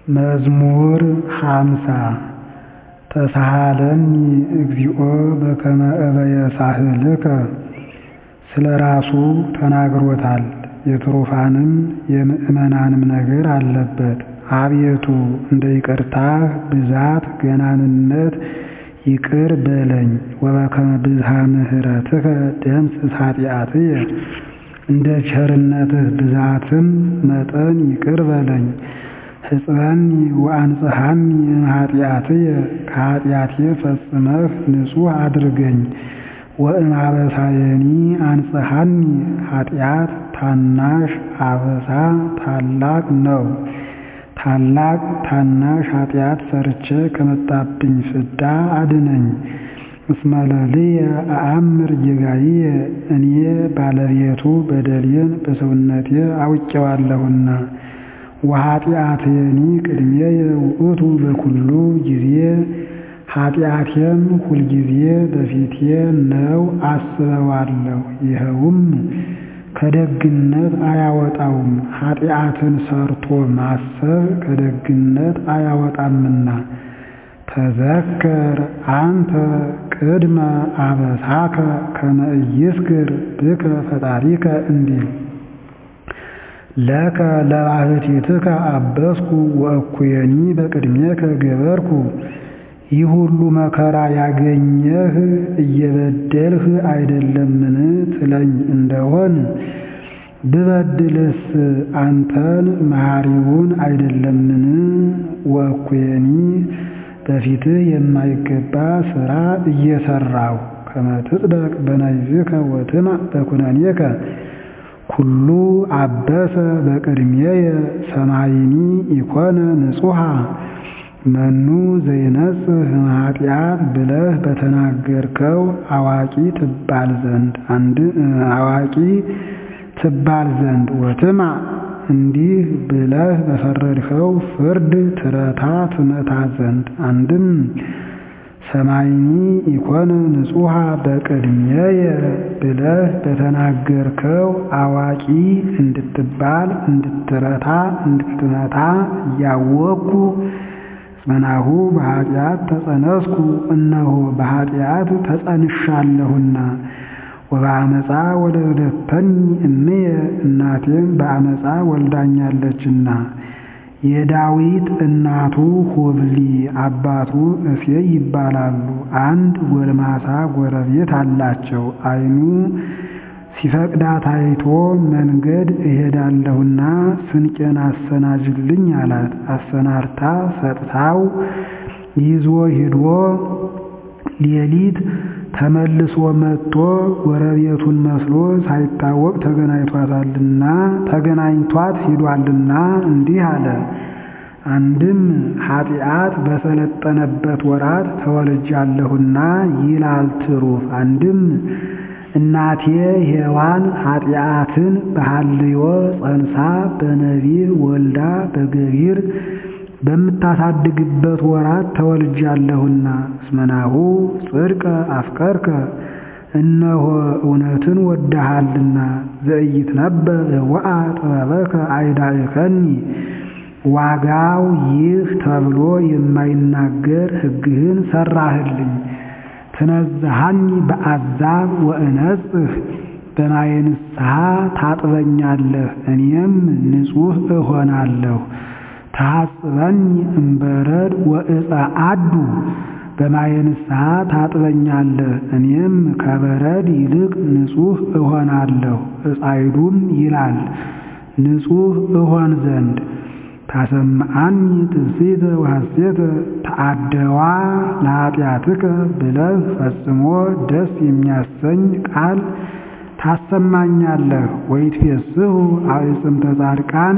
መዝሙር ሃምሳ ተሳሃለኒ እግዚኦ በከመ እበየ ሳህልከ ስለ ራሱ ተናግሮታል የትሩፋንም የምዕመናንም ነገር አለበት። አቤቱ እንደ ይቅርታህ ብዛት ገናንነት ይቅር በለኝ ወበከመ ብዝኃ ምሕረትከ ደምስስ ኃጢአትየ እንደ ቸርነትህ ብዛትም መጠን ይቅር በለኝ። ሕፅበኒ ወአንጽሐኒ እምኃጢአትየ ከኃጢአቴ ፈጽመህ ንጹሕ አድርገኝ። ወእምአበሳየኒ አንጽሐኒ ኃጢአት ታናሽ አበሳ ታላቅ ነው። ታላቅ ታናሽ ኃጢአት ሰርቼ ከመጣብኝ ፍዳ አድነኝ። እስመ ለልየ አአምር ጌጋዬ እኔ ባለቤቱ በደሌን በሰውነቴ አውቄዋለሁና። ወኃጢአትየኒ ቅድሜየ ውእቱ በኩሉ ጊዜ ኃጢአቴም ሁልጊዜ በፊቴ ነው አስበዋለሁ። ይኸውም ከደግነት አያወጣውም። ኃጢአትን ሰርቶ ማሰብ ከደግነት አያወጣምና። ተዘከር አንተ ቅድመ አበሳከ ከመ ኢይስክር ብከ ፈጣሪከ እንዲል ለከ ለባሕቲትከ አበስኩ ወእኩየኒ በቅድሜከ ገበርኩ። ይህ ሁሉ መከራ ያገኘህ እየበደልህ አይደለምን ትለኝ እንደሆን ብበድልስ አንተን መሐሪውን አይደለምን? ወእኩየኒ በፊትህ የማይገባ ሥራ እየሠራሁ ከመ ትጽደቅ በነቢብከ ወትምዕ በኵነኔከ ኩሉ አበሰ በቅድሜየ ሰማይኒ ኢኮነ ንጹሐ መኑ ዘይነጽህ እምኃጢአት ብለህ በተናገርከው አዋቂ ትባል ዘንድ አንድ አዋቂ ትባል ዘንድ ወትምዕ እንዲህ ብለህ በፈረድኸው ፍርድ ትረታ ትመታ ዘንድ አንድም ሰማይኒ ኢኮነ ንጹሐ በቅድሜየ ብለህ በተናገርከው አዋቂ እንድትባል እንድትረታ እንድትመታ እያወቅኩ እስመናሁ በኃጢአት ተጸነስኩ እነሆ በኃጢአት ተጸንሻለሁና። ወበአመፃ ወለደተኒ እምየ እናቴም በአመፃ ወልዳኛለችና። የዳዊት እናቱ ሁብሊ አባቱ እሴይ ይባላሉ። አንድ ጎልማሳ ጎረቤት አላቸው። ዓይኑ ሲፈቅዳት አይቶ መንገድ እሄዳለሁና ስንቄን አሰናጅልኝ አላት። አሰናርታ ሰጥታው ይዞ ሂዶ ሌሊት ተመልሶ መጥቶ ጎረቤቱን መስሎ ሳይታወቅ ተገናኝቷታልና ተገናኝቷት ሂዷልና እንዲህ አለ። አንድም ኃጢአት በሰለጠነበት ወራት ተወልጃለሁና ይላል ትሩፍ። አንድም እናቴ ሔዋን ኃጢአትን በሐልዮ ጸንሳ በነቢብ ወልዳ በገቢር በምታሳድግበት ወራት ተወልጃለሁና። እስመናሁ ጽድቀ አፍቀርከ እነሆ እውነትን ወደሃልና። ዘኢይትነበብ ወአ ጥበበከ አይዳእከኒ ዋጋው ይህ ተብሎ የማይናገር ሕግህን ሠራህልኝ። ትነዝሃኒ በአዛብ ወእነጽህ በማየ ንስሐ ታጥበኛለህ፣ እኔም ንጹሕ እሆናለሁ። ተሐጽበኒ እምበረድ ወእፀ አዱ በማየ ንስሐ ታጥበኛለህ፣ እኔም ከበረድ ይልቅ ንጹሕ እሆናለሁ። ዕፃይዱም ይላል ንጹሕ እሆን ዘንድ ታሰምዓኒ ትፍሥሕተ ወሐሴተ ተአደዋ ለኃጢአትከ ብለህ ፈጽሞ ደስ የሚያሰኝ ቃል ታሰማኛለህ። ወይትፌስሑ አዕጽምተ ጻድቃን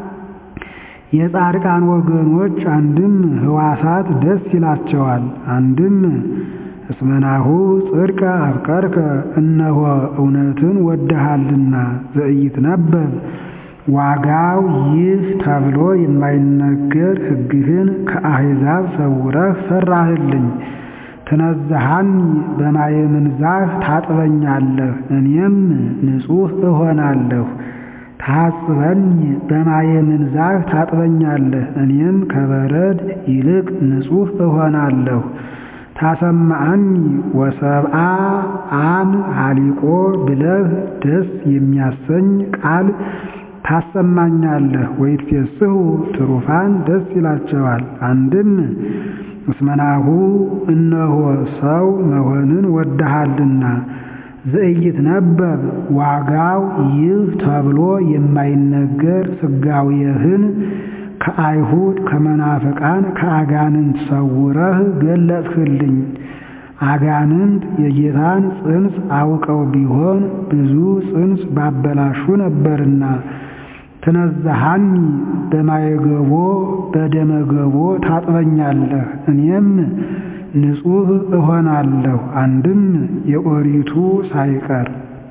የጻድቃን ወገኖች አንድም ሕዋሳት ደስ ይላቸዋል። አንድም እስመናሁ ጽድቀ አፍቀርከ እነሆ እውነትን ወደሃልና። ዘኢይትነበብ ዋጋው ይህ ተብሎ የማይነገር ሕግህን ከአሕዛብ ሰውረህ ሠራህልኝ። ትነዝሃኒ በማየ ምንዛህ ታጥበኛለህ፣ እኔም ንጹሕ እሆናለሁ። ታጽበኒ በማየ ምንዛህ ታጥበኛለህ፣ እኔም ከበረድ ይልቅ ንጹሕ እሆናለሁ። ታሰማአኒ ወሰብአ አም ሀሊቆ ብለህ ደስ የሚያሰኝ ቃል ታሰማኛለህ። ወይትፌስሑ ትሩፋን ደስ ይላቸዋል። አንድም እስመናሁ እነሆ ሰው መሆንን ወደሃልና ዘኢይትነበብ ዋጋው ይህ ተብሎ የማይነገር ሥጋዌህን ከአይሁድ ከመናፍቃን ከአጋንንት ሰውረህ ገለጽህልኝ። አጋንንት የጌታን ጽንስ አውቀው ቢሆን ብዙ ጽንስ ባበላሹ ነበርና። ትነዛሃኒ በማየገቦ በደመገቦ ታጥበኛለህ፣ እኔም ንጹሕ እሆናለሁ። አንድም የኦሪቱ ሳይቀር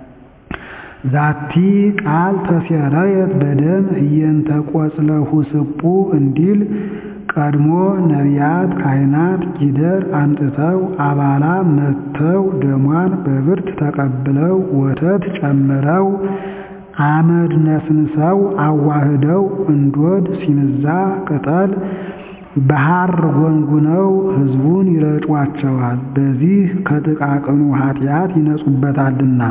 ዛቲ ቃል ተሴረየት በደም ህየንተ ቆጽለሁ ስቡ እንዲል ቀድሞ ነቢያት ካህናት ጊደር አምጥተው አባላ መጥተው ደሟን በብርት ተቀብለው ወተት ጨምረው አመድ ነስንሰው አዋህደው እንዶድ ሲንዛ ቅጠል በሐር ጎንጉነው ሕዝቡን ይረጯቸዋል። በዚህ ከጥቃቅኑ ኃጢአት ይነጹበታልና።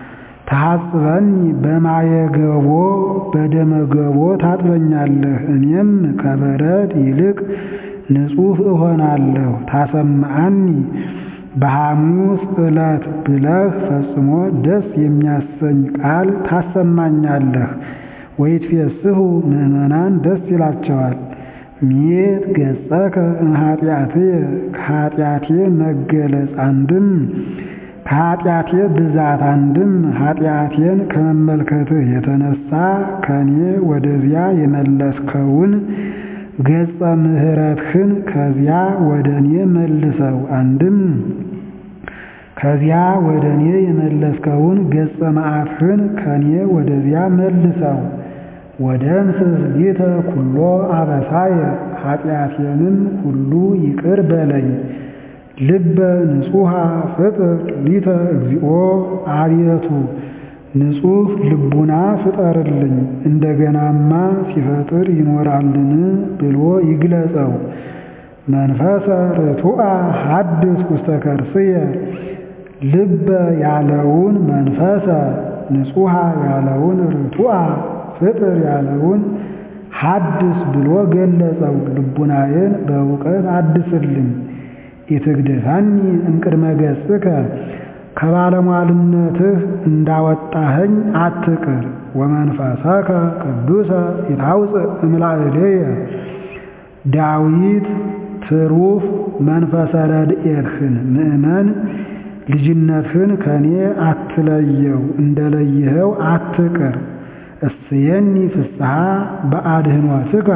ታጽበኒ በማየገቦ በደመገቦ ታጥበኛለህ፣ እኔም ከበረድ ይልቅ ንጹሕ እሆናለሁ። ታሰማአኒ በሐሙስ ዕለት ብለህ ፈጽሞ ደስ የሚያሰኝ ቃል ታሰማኛለህ። ወይትፌስሑ ምዕመናን ደስ ይላቸዋል። ሚየት ገጸከ እምኃጢአትየ ከኃጢአቴ መገለጽ አንድም ከኃጢአቴ ብዛት አንድም ኃጢአቴን ከመመልከትህ የተነሳ ከኔ ወደዚያ የመለስከውን ገጸ ምሕረትህን ከዚያ ወደ እኔ መልሰው። አንድም ከዚያ ወደ እኔ የመለስከውን ገጸ መዓትህን ከኔ ወደዚያ መልሰው። ወደምስስ ሊተ ኩሎ አበሳየ ኃጢአቴንም ሁሉ ይቅር በለኝ። ልበ ንጹሐ ፍጥር ሊተ እግዚኦ አብየቱ ንጹሕ ልቡና ፍጠርልኝ። እንደገናማ ሲፈጥር ይኖራልን ብሎ ይግለጸው። መንፈሰ ርቱዐ ሐድስ ውስተ ከርስየ ልበ ያለውን መንፈሰ ንጹሐ ያለውን ርቱዐ ፍጥር ያለውን ሐድስ ብሎ ገለጸው። ልቡናዬን በእውቀት አድስልኝ። ኢትግድፈኒ እምቅድመ ገጽከ ከባለሟልነትህ እንዳወጣኸኝ አትቅር። ወመንፈሰከ ቅዱሰ ይታውፅእ እምላእሌየ ዳዊት ትሩፍ መንፈሰ ረድኤትህን ምእመን ልጅነትህን ከኔ አትለየው፣ እንደለየኸው አትቅር። እስየኒ ፍስሐ በአድኅኖትከ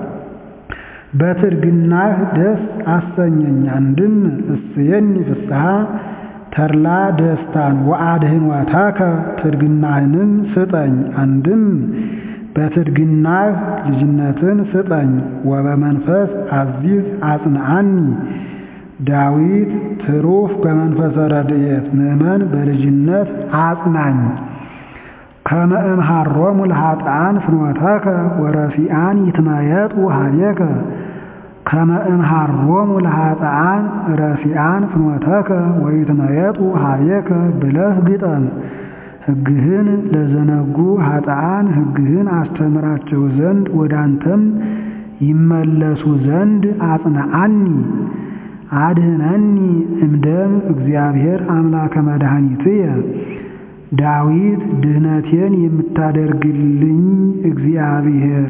በትርግናህ ደስ አሰኘኝ። አንድም እስየኒ ፍስሐ ተድላ ደስታን ወአድኅኖተከ ትርግናህንም ስጠኝ። አንድም በትርግናህ ልጅነትን ስጠኝ። ወበመንፈስ አዚዝ አጽንዓኒ ዳዊት ትሩፍ በመንፈሰ ረድኤት ምእመን በልጅነት አጽናኝ። ከመ እምሃሮሙ ለኃጥኣን ፍኖተከ ወረሲአን ይትመየጡ ኀቤከ ከመ እምሃሮሙ ለኃጥኣን ረሲአን ፍኖተከ ወይትመየጡ ኀቤከ ብለህ ግጠም። ሕግህን ለዘነጉ ኃጥኣን ሕግህን አስተምራቸው ዘንድ ወደ አንተም ይመለሱ ዘንድ አጽንዓኒ። አድኅነኒ እምደም እግዚአብሔር አምላከ መድኃኒትየ ዳዊት ድህነቴን የምታደርግልኝ እግዚአብሔር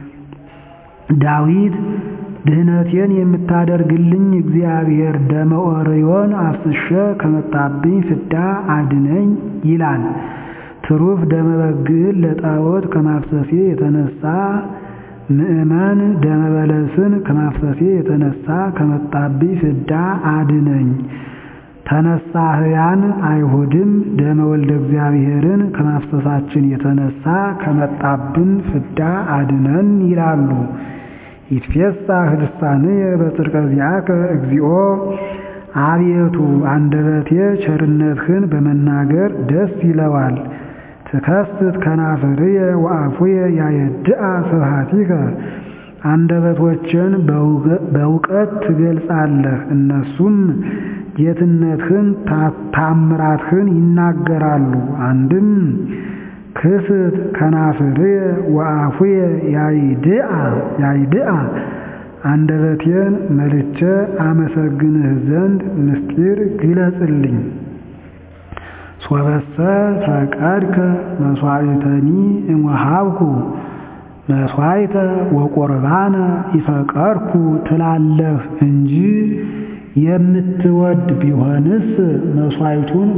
ዳዊት ድህነቴን የምታደርግልኝ እግዚአብሔር ደመ ኦርዮን አፍስሼ ከመጣብኝ ፍዳ አድነኝ ይላል። ትሩፍ ደመ በግዕን ለጣዖት ከማፍሰሴ የተነሳ ምእመን ደመ በለስን ከማፍሰሴ የተነሳ ከመጣብኝ ፍዳ አድነኝ። ተነሳህያን አይሁድም ደመ ወልደ እግዚአብሔርን ከማፍሰሳችን የተነሳ ከመጣብን ፍዳ አድነን ይላሉ። ይትፌሳህ ልሳንየ በጽድቀ ዚአከ እግዚኦ አቤቱ አንደበቴ ቸርነትህን በመናገር ደስ ይለዋል። ትከስት ከናፍርየ ወአፉየ ያየድአ ስብሐቲከ አንደበቶችን በእውቀት ትገልጻለህ፣ እነሱም ጌትነትህን ታምራትህን ይናገራሉ። አንድም ክስት ከናፍርየ ወአፉየ ያይድአ ያይድአ አንደበቴን መልቼ አመሰግንህ ዘንድ ምስጢር ግለጽልኝ። ሶበሰ ፈቀድከ መስዋዕተኒ እምወሃብኩ መስዋዕተ ወቁርባነ ይፈቀርኩ ትላለህ እንጂ የምትወድ ቢሆንስ መስዋዕቱን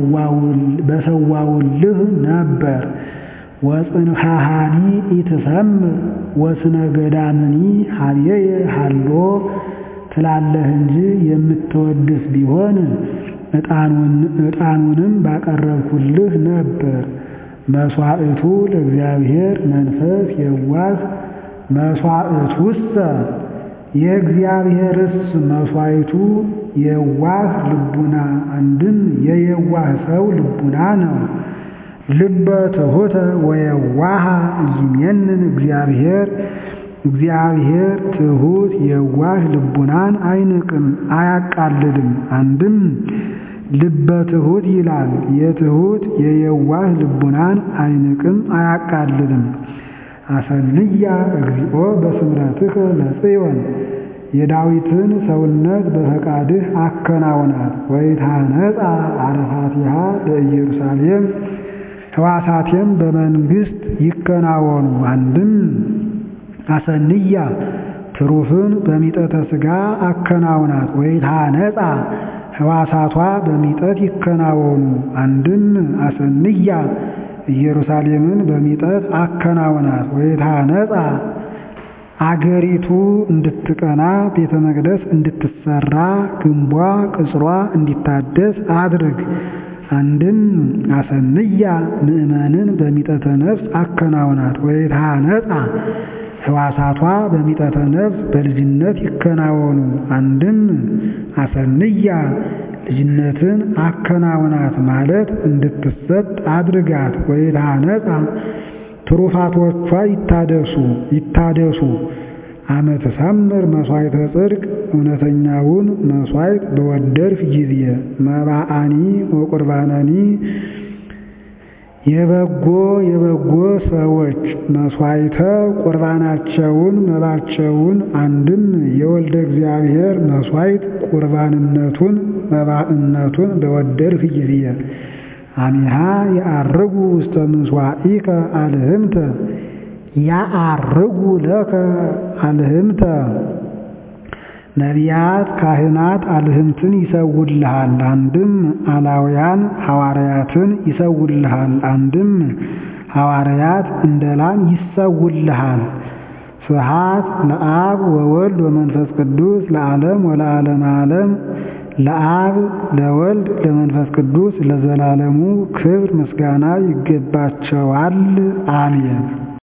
በሰዋውልህ ነበር። ወጽንሐሃኒ ኢትሰምር ወስነ ገዳምኒ ሀብየየ ሀሎ ትላለህ እንጂ የምትወድስ ቢሆን ዕጣኑንም ባቀረብኩልህ ነበር። መስዋዕቱ ለእግዚአብሔር መንፈስ የዋህ መስዋዕቱሰ የእግዚአብሔርስ መስዋዕቱ የዋህ ልቡና አንድም የየዋህ ሰው ልቡና ነው። ልበ ትሑተ ወየዋሃ ይሜንን እግዚአብሔር እግዚአብሔር ትሑት የዋህ ልቡናን አይንቅም አያቃልልም። አንድም ልበ ትሑት ይላል። የትሑት የየዋህ ልቡናን አይንቅም አያቃልልም። አሰንያ እግዚኦ በስምረትከ ለጽዮን የዳዊትን ሰውነት በፈቃድህ አከናውናት። ወይታነጻ አረፋቲሃ ለኢየሩሳሌም ሕዋሳቴም በመንግሥት ይከናወኑ። አንድም አሰንያ ትሩፍን በሚጠተ ሥጋ አከናውናት። ወይታነጻ ሕዋሳቷ በሚጠት ይከናወኑ። አንድም አሰንያ ኢየሩሳሌምን በሚጠት አከናውናት። ወይታነጻ አገሪቱ እንድትቀና ቤተ መቅደስ እንድትሰራ ግንቧ ቅጽሯ እንዲታደስ አድርግ። አንድም አሰንያ ምእመንን በሚጠተ ነፍስ አከናውናት። ወይታነጻ ሕዋሳቷ በሚጠተ ነፍስ በልጅነት ይከናወኑ። አንድም አሰንያ ልጅነትን አከናውናት ማለት እንድትሰጥ አድርጋት። ወይታነጻ ትሩፋቶቿ ይታደሱ ይታደሱ። አመት ሰምር መስዋዕተ ጽድቅ እውነተኛውን መስዋዕት በወደድፍ ጊዜ መባአኒ ወቁርባናኒ የበጎ የበጎ ሰዎች መስዋዕተ ቁርባናቸውን መባቸውን አንድም የወልደ እግዚአብሔር መስዋዕት ቁርባንነቱን መባእነቱን በወደድፍ ጊዜ አሚሃ የአርጉ ውስተ ምስዋኢከ አልህምተ ያአርጉ ለከ አልህምተ ነቢያት ካህናት አልህምትን ይሰውልሃል። አንድም አላውያን ሐዋርያትን ይሰውልሃል። አንድም ሐዋርያት እንደ ላም ይሰውልሃል። ስብሐት ለአብ ወወልድ ወመንፈስ ቅዱስ ለዓለም ወለዓለመ ዓለም ለአብ ለወልድ ለመንፈስ ቅዱስ ለዘላለሙ ክብር ምስጋና ይገባቸዋል። አሜን።